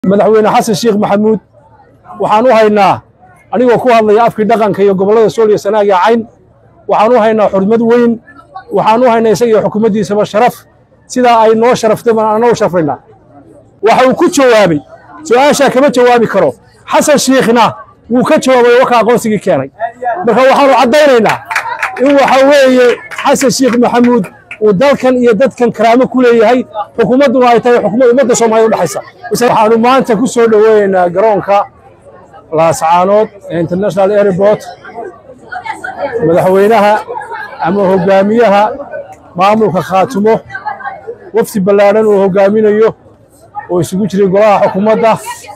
madaxweyne xasan sheekh maxamuud waxaan u haynaa anigoo ku hadlaya afkii dhaqanka iyo gobollada sool iyo sanaag iyo cayn waxaan u haynaa xurmad weyn waxaan u haynaa isaga iyo xukuumaddiisaba sharaf sidaa ay noo sharaftay baan anna u sharfaynaa waxa uu ku jawaabay su-aashaa kama jawaabi karo xasan shiikhna wuu ka jawaabay waka aqoonsigii keenay marka waxaanu caddaynaynaa in waxa weeye xasan sheekh maxamuud uu dalkan iyo dadkan karaamo ku leeyahay xukuumadduna ay tahay xukuumad ummadda soomaaliyed udhexaysa waxaanu maanta ku soo dhoweynaynaa garoonka laascaanood ee international airport madaxweynaha ama hoggaamiyaha maamulka khaatumo wafdi ballaadhan uu hoggaaminayo oo isugu jiray golaha xukuumadda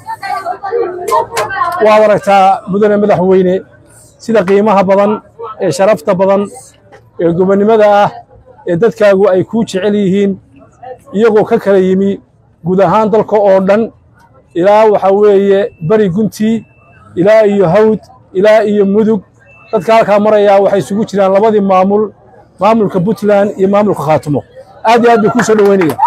waad aragtaa mudane madaxweyne sida qiimaha badan ee sharafta badan ee gobonnimada ah ee dadkaagu ay kuu jecel yihiin iyagoo ka kala yimi guud ahaan dalka oo dhan ilaa waxaa weeye beri guntii ilaa iyo hawd ilaa iyo mudug dadka halkaa marayaa waxay isugu jiraan labadii maamul maamulka puntland iyo maamulka khaatumo aad iyo aad bay kuu soo dhoweynaya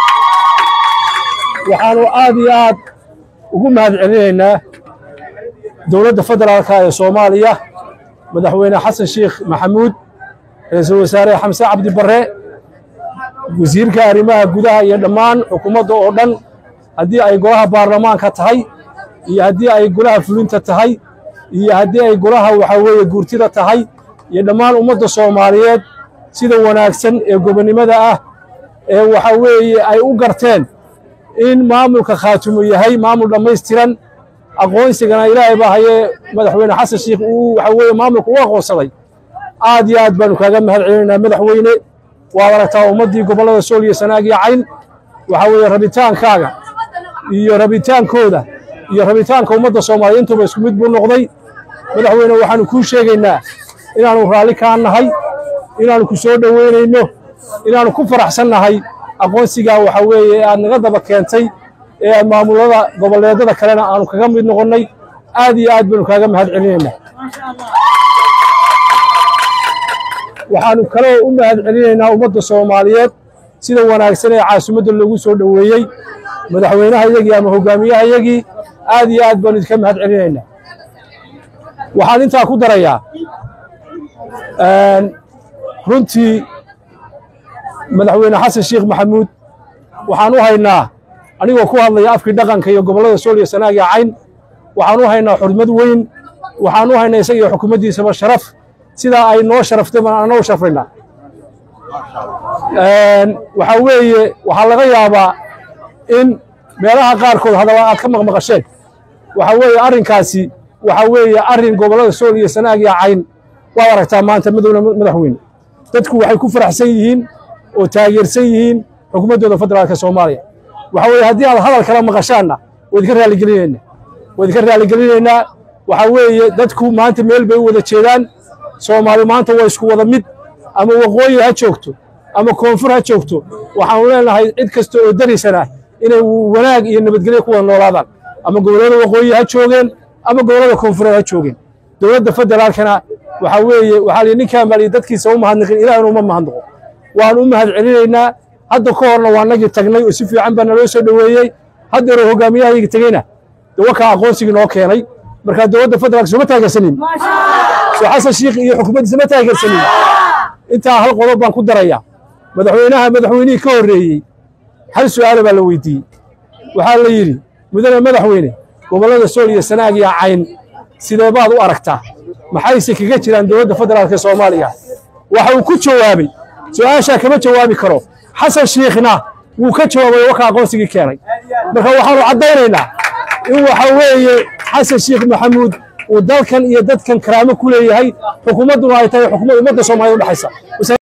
waxaanu aad iyo aad ugu mahad celinaynaa dowladda federaalka ee soomaaliya madaxweyne xasan sheekh maxamuud ra-iisul wasaare xamse cabdi barre wasiirka arrimaha gudaha iyo dhammaan xukuumadda oo dhan haddii ay golaha baarlamaanka tahay iyo haddii ay golaha fulinta tahay iyo haddii ay golaha waxaa weeye guurtida tahay iyo dhammaan ummadda soomaaliyeed sida wanaagsan ee gobonnimada ah ee waxaa weeye ay u garteen in maamulka khaatumo yahay maamul dhammaystiran aqoonsigana ilaahay baa hayee madaxweyne xasan sheekh uu waxaa weeye maamulka u aqoonsaday aad iyo aad baanu kaaga mahad celinaynaa madaxweyne waad aragtaa ummaddii gobollada sool iyo sanaag iyo cayn waxaa weeye rabitaankaaga iyo rabitaankooda iyo rabitaanka ummadda soomaaliya intuba isku mid buu noqday madaxweyne waxaanu kuu sheegaynaa inaannu raalli kaa nahay inaannu ku soo dhoweynayno inaannu ku faraxsan nahay aqoonsigaa waxaa weeye ee aad naga daba keentay ee maamulada goboleedada kalena aanu kaga mid noqonnay aad iyo aad baanu kaaga mahad celinaynaa waxaanu kaloo u mahad celinaynaa ummadda soomaaliyeed sida wanaagsan ee caasimadda loogu soo dhoweeyey madaxweynehayagii ama hoggaamiyahayagii aad iyo aad baanu idinka mahad celinaynaa waxaan intaa ku darayaa runtii madaxweyne xasan sheekh maxamuud waxaan u haynaa anigoo ku hadlaya afkii dhaqanka iyo gobollada sool iyo sanaag iyo cayn waxaan u haynaa xurmad weyn waxaan u haynaa isaga iyo xukuumaddiisaba sharaf sidaa ay noo sharaftay baan anna u sharfaynaa waxaa weeye waxaa laga yaabaa in meelaha qaarkood hadalla aad ka maqmaqasheen waxaa weeye arrinkaasi waxaa weeye arrin gobollada sool iyo sanaag iyo cayn waad aragtaa maanta madowna madaxweyne dadku waxay ku faraxsan yihiin oo taageersan yihiin xukuumaddooda federaalka soomaaliya waxaa weeye haddii aad hadal kala maqashaanna waa idinka raaligelinaynaa waa idinka raaligelinaynaa waxaa weeye dadku maanta meel bay u wada jeedaan soomaali maanta waa isku wada mid ama waqooyi ha joogto ama koonfur ha joogto waxaanu leenahay cid kasta oo darisanah inay wanaag iyo nabadgelyo ku wada noolaadaan ama gobollada waqooyi ha joogeen ama gobollada koonfureed ha joogeen dowladda federaalkana waxaa weeye waxaa lihi ninkaan baa lihi dadkiisa u mahadnaqin ilaahna uma mahadnaqo waan u mahad celinaynaa hadda ka horna waa nagii tagnay oo si fiican baa naloo soo dhoweeyey haddeeroo hoggaamiyahayga tegeyna de wakaa aqoonsigii noo keenay markaa dowladda federaalka sooma taageersanin soo xasan sheekh iyo xukuumaddiisa ma taageersanin intaa hal qodob baan ku darayaa madaxweynaha madaxweynihii ka horreeyey hal su'aala baa la weydiiyey waxaa la yidhi mudane madaxweyne gobollada sool iyo sanaag iyo cayn sidee baad u aragtaa maxayse kaga jiraan dowladda federaalka ee soomaaliya waxa uu ku jawaabay su-aashaa kama jawaabi karo xasan shiikhna wuu ka jawaabay waka aqoonsigii keenay marka waxaanu caddaynaynaa in waxa weeye xasan sheekh maxamuud uu dalkan iyo dadkan karaamo ku leeyahay xukuumadduna ay tahay xukuumad ummadda soomaaliyed udhexaysa